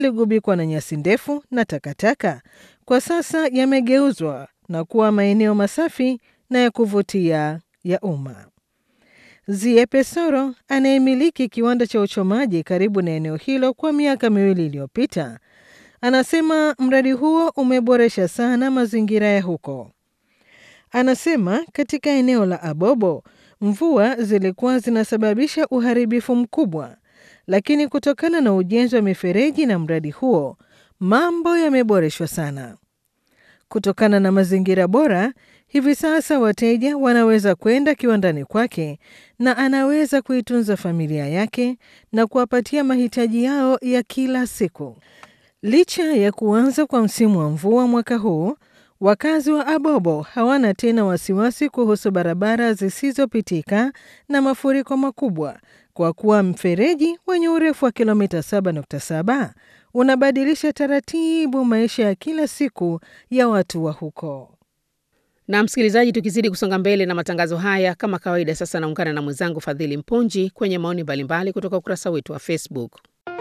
ligubikwa na nyasi ndefu na takataka kwa sasa yamegeuzwa na kuwa maeneo masafi na ya kuvutia ya umma. Zie Pesoro anayemiliki kiwanda cha uchomaji karibu na eneo hilo kwa miaka miwili iliyopita anasema mradi huo umeboresha sana mazingira ya huko. Anasema katika eneo la Abobo mvua zilikuwa zinasababisha uharibifu mkubwa, lakini kutokana na ujenzi wa mifereji na mradi huo mambo yameboreshwa sana. Kutokana na mazingira bora, hivi sasa wateja wanaweza kwenda kiwandani kwake na anaweza kuitunza familia yake na kuwapatia mahitaji yao ya kila siku. Licha ya kuanza kwa msimu wa mvua mwaka huu, wakazi wa Abobo hawana tena wasiwasi kuhusu barabara zisizopitika na mafuriko makubwa kwa kuwa mfereji wenye urefu wa kilomita 7.7 unabadilisha taratibu maisha ya kila siku ya watu wa huko. Na msikilizaji, tukizidi kusonga mbele na matangazo haya, kama kawaida, sasa naungana na mwenzangu Fadhili Mpunji kwenye maoni mbalimbali kutoka ukurasa wetu wa Facebook.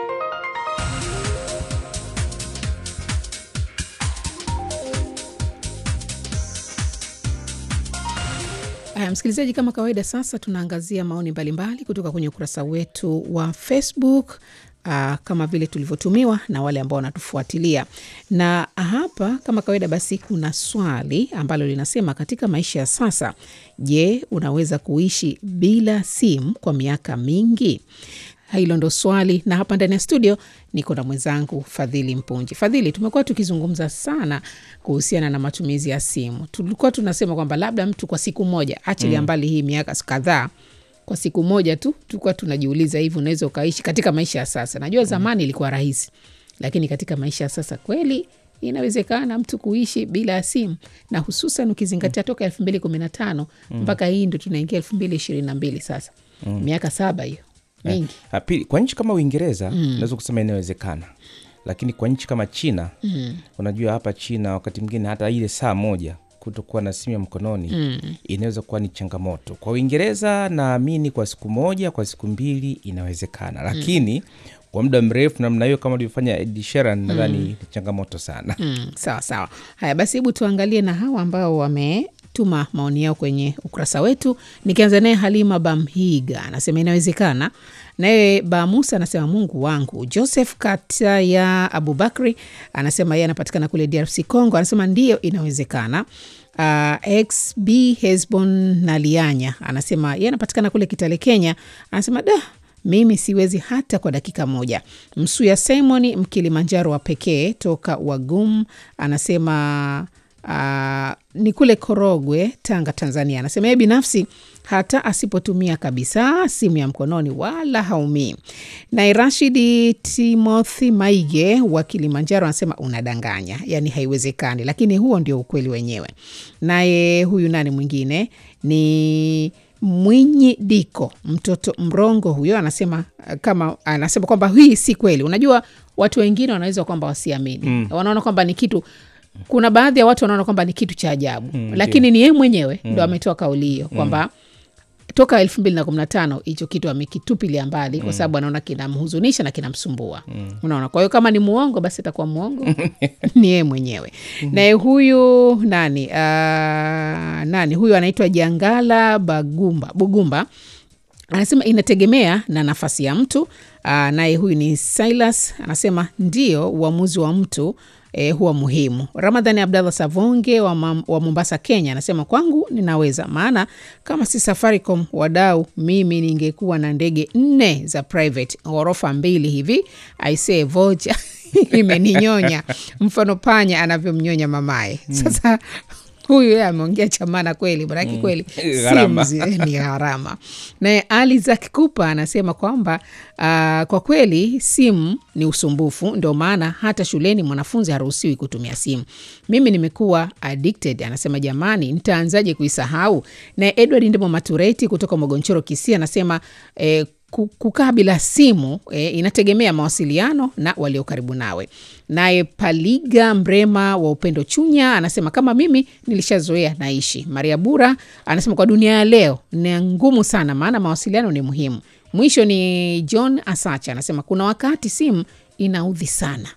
Aya, msikilizaji, kama kawaida, sasa tunaangazia maoni mbalimbali kutoka kwenye ukurasa wetu wa Facebook. Uh, kama vile tulivyotumiwa na wale ambao wanatufuatilia na hapa, kama kawaida, basi kuna swali ambalo linasema katika maisha ya sasa, je, unaweza kuishi bila simu kwa miaka mingi? Hilo ndo swali, na hapa ndani ya studio niko na mwenzangu Fadhili Mpunji. Fadhili, tumekuwa tukizungumza sana kuhusiana na matumizi ya simu. Tulikuwa tunasema kwamba labda mtu kwa siku moja, achilia mbali hii miaka kadhaa kwa siku moja tu tulikuwa tunajiuliza hivi, unaweza ukaishi katika maisha ya sasa? Najua zamani ilikuwa rahisi, lakini katika maisha ya sasa kweli inawezekana mtu kuishi bila ya simu, na hususan ukizingatia toka elfu mbili kumi na tano mpaka hii ndo tunaingia elfu mbili ishirini na mbili sasa miaka saba hiyo mingi. Eh, pili, kwa nchi kama Uingereza naweza kusema inawezekana, lakini kwa nchi kama China unajua, hapa China wakati mwingine hata ile saa moja kutokuwa na simu ya mkononi inaweza kuwa ni changamoto. Kwa Uingereza naamini kwa siku moja, kwa siku mbili inawezekana, lakini kwa muda mrefu namna hiyo kama ulivyofanya Ed Sheeran nadhani ni changamoto sana. Mm, sawa sawa. Haya basi, hebu tuangalie na hawa ambao wametuma maoni yao kwenye ukurasa wetu. Nikianza naye Halima Bamhiga anasema inawezekana. Naye Ba Musa anasema Mungu wangu. Joseph Kata ya Abubakri anasema yeye anapatikana kule DRC Congo, anasema ndiyo inawezekana. Uh, XB Hesbon Nalianya anasema yeye anapatikana kule Kitale, Kenya, anasema da mimi siwezi hata kwa dakika moja. Msuya Simon Mkilimanjaro wa pekee toka Wagum anasema uh, ni kule Korogwe, Tanga, Tanzania. Anasema yeye binafsi hata asipotumia kabisa simu ya mkononi wala haumii. Naye Rashidi Timothy Maige wa Kilimanjaro anasema unadanganya, yaani haiwezekani, lakini huo ndio ukweli wenyewe. Naye huyu nani mwingine ni Mwinyi Diko mtoto mrongo huyo anasema kama anasema kwamba hii si kweli. Unajua watu wengine wanaweza kwamba wasiamini mm. wanaona kwamba ni kitu kuna baadhi ya watu wanaona kwamba ni kitu cha ajabu mm, lakini ni yeye mwenyewe ndo ametoa kauli hiyo kwamba toka elfu mbili na kumi na tano hicho kitu amekitupilia mbali kwa sababu anaona kinamhuzunisha na kinamsumbua unaona. Kwa hiyo kama ni muongo basi atakuwa muongo ni yeye mwenyewe. Naye huyu nani uh, nani huyu anaitwa Jangala Bagumba Bugumba anasema inategemea na nafasi ya mtu. Uh, naye huyu ni Silas anasema ndio uamuzi wa mtu E, huwa muhimu. Ramadhani Abdallah Savonge wa, mam, wa Mombasa, Kenya anasema kwangu ninaweza, maana kama si Safaricom wadau, mimi ningekuwa na ndege nne za private ghorofa mbili hivi. Aisee, vocha imeninyonya mfano panya anavyomnyonya mamaye. Sasa huyu yeye ameongea chamana kweli, manake kweli Gharama. simu zi- ni gharama. Naye Ali Zak Kupa anasema kwamba ah, kwa kweli simu ni usumbufu, ndio maana hata shuleni mwanafunzi haruhusiwi kutumia simu. Mimi nimekuwa addicted, anasema jamani, nitaanzaje kuisahau? Naye Edward Ndemo Matureti kutoka Mogonchoro Kisia anasema eh, ku- kukaa bila simu eh, inategemea mawasiliano na walio karibu nawe. Naye Paliga Mrema wa Upendo Chunya anasema kama mimi nilishazoea naishi. Maria Bura anasema kwa dunia ya leo ni ngumu sana, maana mawasiliano ni muhimu. Mwisho ni John Asacha anasema kuna wakati simu inaudhi sana